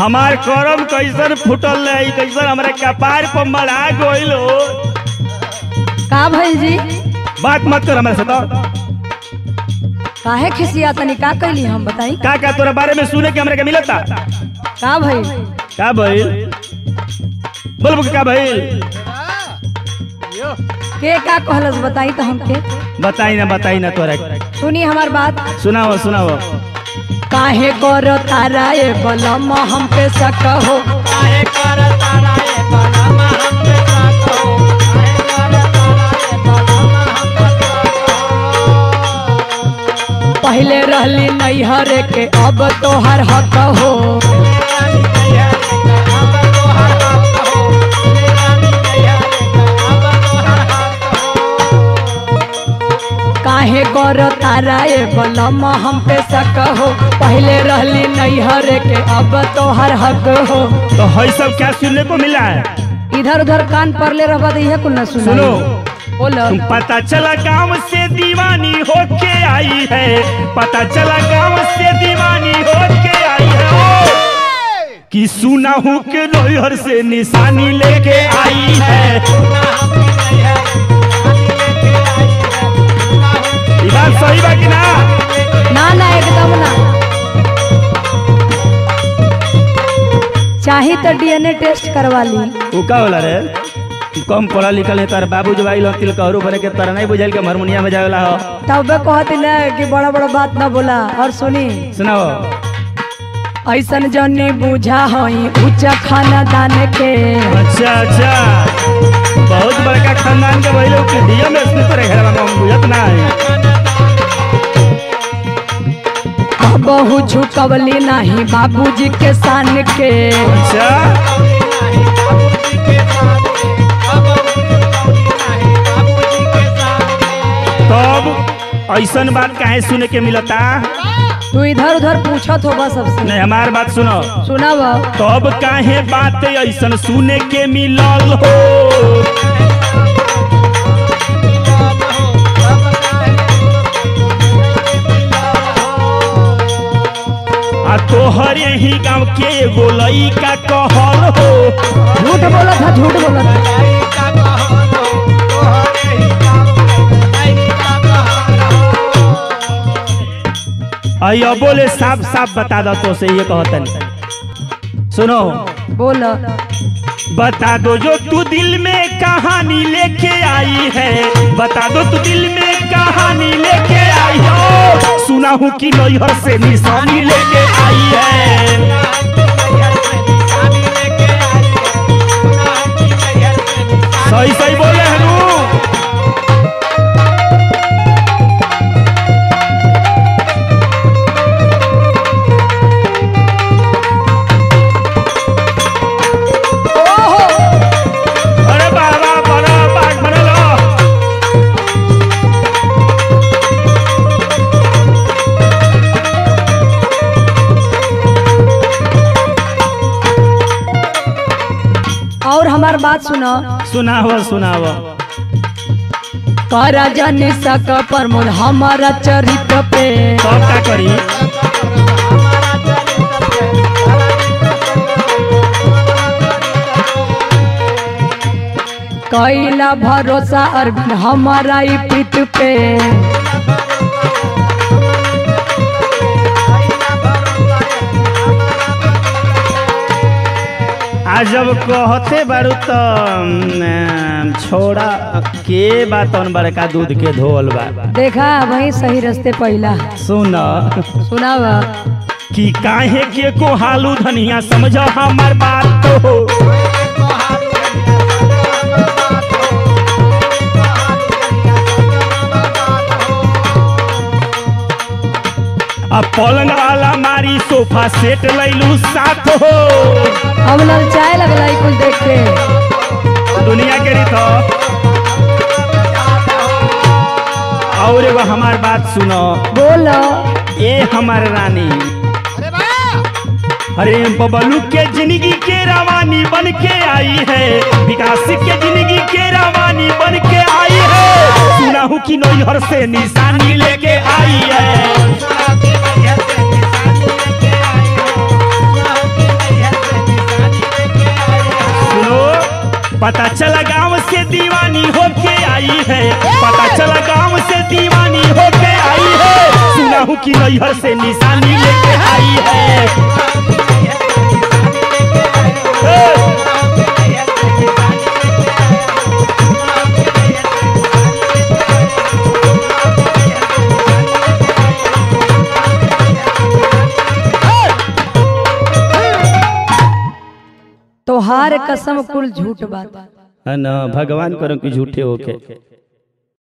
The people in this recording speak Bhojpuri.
हमार करम कैसन फुटल रही कैसन हमरा कपार पर मरा गइल हो का भइल जी बात मत कर हमरा से तो काहे खिसिया तनी का कैली हम बताई का का तोरा बारे में सुने के हमरा के मिलता का भइल का भइल बोल बोल का भइल के का कहलस बताई तो हमके बताई ना बताई ना तोरा के। सुनी हमार बात सुनाओ सुनाओ काहे कर तारा ए बलम हमके शक हो पहले रहली नैहर के अब तोहर हक हो काहे कर तारा ए बलम हम पे शक हो पहले रहली नैहर के अब तोहर हक हो तो है सब क्या सुनने को मिला है इधर उधर कान पर ले रहा तो कुछ न सुनो सुनो बोलो तुम पता चला गांव से दीवानी होके आई है पता चला गांव से दीवानी होके आई है कि सुना हूँ कि नैहर से निशानी लेके आई है ये बात सही बा कि ना ना ना एकदम ना चाहे तो डीएनए टेस्ट करवा ली वो का होला रे तू कम पढ़ा लिखल है तार बाबू जब आइल तिल कहरू बने के तारा नहीं बुझाइल के हारमोनिया में जावेला हो तब कहती ना कि बड़ा बड़ा बात ना बोला और सुनी सुनाओ ऐसन जनी बुझा हई ऊंचा खाना दान के अच्छा अच्छा बहुत बड़का खानदान के भइलो कि दिया में इसमें तोरे घर में हम बुझत ना है बहु झुकवली नहीं बाबूजी के सान के अच्छा तब ऐसन बात काहे सुने के मिलता तू इधर उधर पूछत होगा सबसे नहीं हमार बात सुनो सुनाव तब काहे बात ऐसन सुने के मिलल हो आ तोहर यही गांव के एगो लइका कहल हो झूठ बोलत था झूठ बोलत था आई बोले साफ साफ बता दो तो से ये कहतन सुनो बोल बता दो जो तू दिल में कहानी लेके आई है बता दो तू दिल में कहानी लेके आई हो सुना हूँ कि नैहर से निशानी लेके आई है सही सही बोले हनु अरे बाबा बड़ा बाग बनलो और हमार बात सुनो सुनाओ सुनाओ कर जन सक प्रमोद हमारा चरित्र पे तब का करी कैला भरोसा अरविंद हमारा ई पीठ पे आ जब कहते बारू तो अम, छोड़ा के बातन बड़का दूध के धोल बा देखा वही सही रास्ते पहिला सुन सुनाव कि काहे के को हालू धनिया समझ हमार बात तो अब पलंग वाला मारी सोफा सेट लैलू साथ हो हम ललचाए लगला ई कुल देख के दुनिया के रीत हो। और एगो हमार बात सुनो बोल ए हमार रानी अरे बबलू के जिंदगी के रवानी बन के आई है विकास के जिंदगी के रवानी बन के आई है सुना हूँ कि नैहर से निशानी लेके आई है हूँ कि नैहर से निशानी लेके आई है ए, तोहार कसम कुल झूठ बात है ना भगवान करो कि झूठे होके